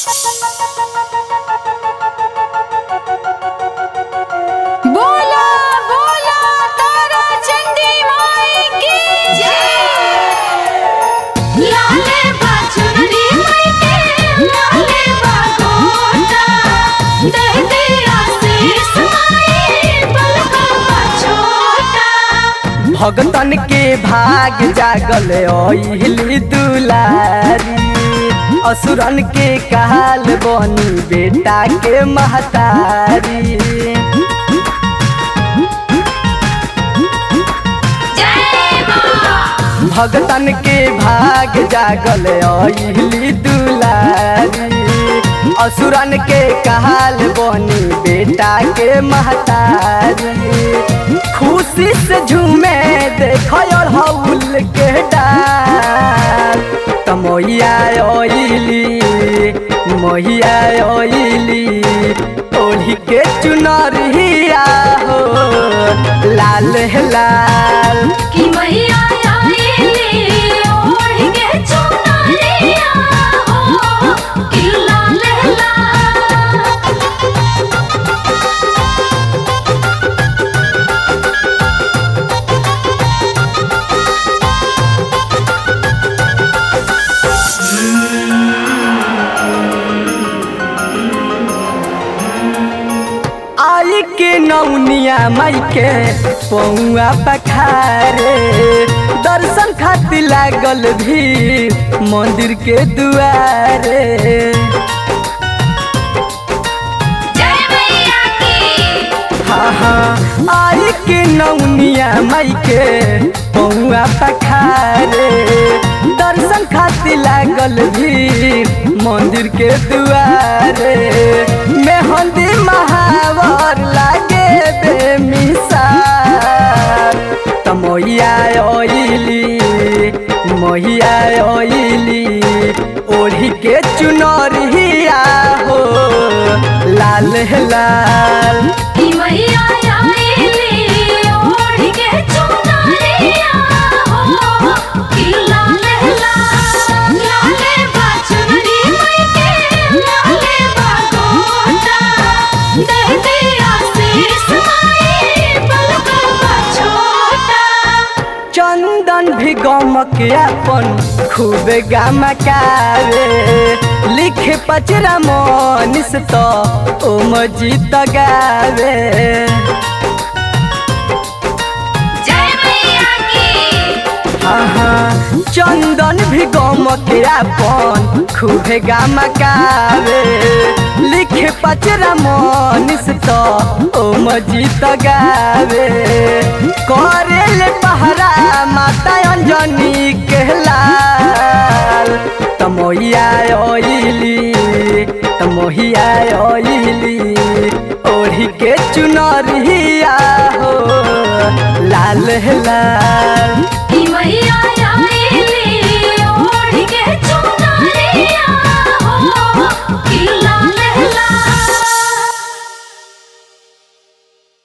बोला बोला तारा चंडी माई की जय लाले बाचुरी माई के लाले बागोटा दे दे आशीष माई पलका छोटा भगतन के भाग जागल ओहिली दुलारी असुरन के काल बनी बेटा के महतारी जय मां भगतन के भाग जागल ओहिली दुलारी असुरन के काल बनी बेटा के महतारी खुशी से झूमे देखो और हौल के डाल तमोइया ओइली मोहिया ओइली ओढ़ी के चुनरिया हो लाल है लाल कि मैया आईली ओढ़ के चुनरिया हो कि लाल लाल आई के नौनिया माई के पौआ पखारे दर्शन खातिर लागल भी मंदिर के दुआरे जय मैया की हाँ हाँ आई के नौनिया माई के पौआ पखारे दर्शन खातिर लागल भी मंदिर के दुआरे मेहंदी महावर लागे बे मिसार तमोइया ओइली मोहिया ओइली ओढ़ी के चुनरिया हो लाल है लाल कि मैया आईली ओढ़ के चुनरिया हो कि लाल लाल लाले बाचुरी माई के लाले बागोटा दे दे आशीष माई पलका छोटा चंदन भी गमक अपन खूब गमकावे लिखे पचरा मनीष तो ओ मजीत गावे जय मैया की हाँ हाँ चंदन भी गमक अपन खूब गमकावे लिखे पचरा मनीष तो ओ मजीत गावे करेले पहरा माता अंजनी कहलाल तमोहिया ओइली तमोहिया ओइली ओढ़ी के चुनरिया हो लाल है लाल कि मैया